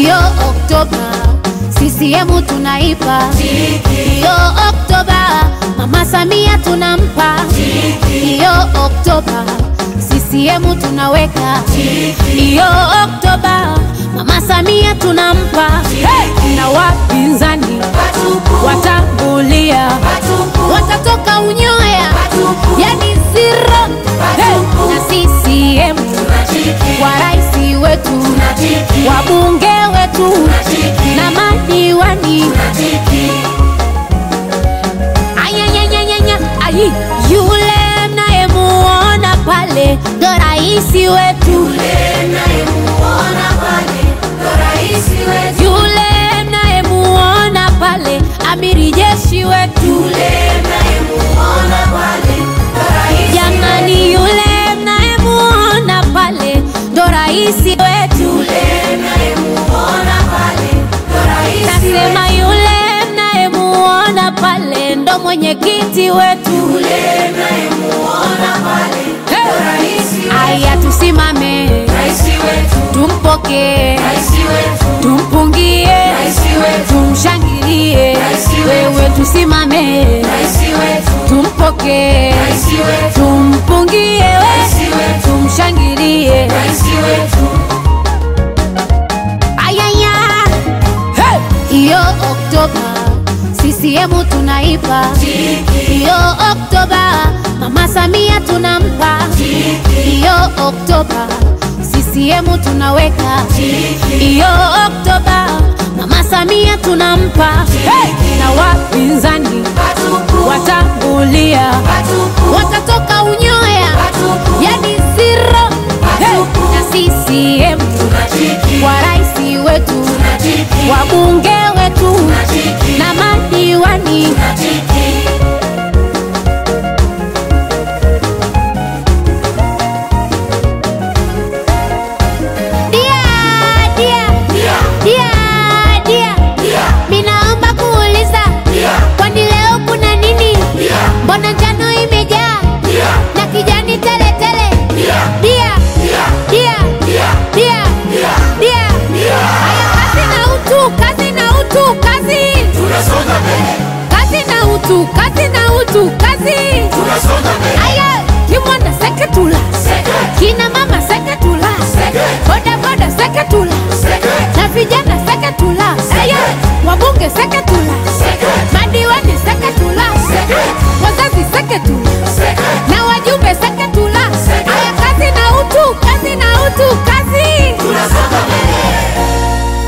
Iyo Oktoba CCM tunaipa, iyo Oktoba Mama Samia tunampa, iyo Oktoba CCM tunaweka, iyo Oktoba Mama Samia tunampa, hey! na wapinzani watambulia, watatoka unyoya, yani zero, hey! na CCM wa rais wetu, wabunge wetu na madiwani Ayanyanyanyanya, ayi, yule mnayemuona pale ndo raisi wetu, yule mnayemuona pale amiri jeshi wetu, jamani, yule mnayemuona pale ndo raisi wetu, nasema yule mnayemuona pale ndo mwenyekiti wetu. Hey! Aya, tusimame tumpokee, tumpungie, tumshangilie. Wewe tusimame tumpokee, tumpungie, we tumshangilie. Ayaya, hey! Iyo Oktoba CCM tunaipa, iyo Oktoba Mama Samia tunampa, iyo Oktoba CCM tunaweka, iyo Oktoba Mama Samia tunampa, hey! na wapinzani watambulia, watatoka unyoya, yani zero, hey! na CCM wa rais wetu, wabunge wetu na madiwani Dia, dia, dia, dia. Minaomba kuuliza, kwani leo kuna nini? Mbona njano imejaa na kijani tele tele? Dia, dia, dia, dia. Haya, kazi na utu, kazi na utu, kazi. Kazi na utu, kazi na utu, kazi. Aya, kimwanda seketula, kina mama seketula, boda boda seketula, na vijana seketula, aya, wabunge seketula.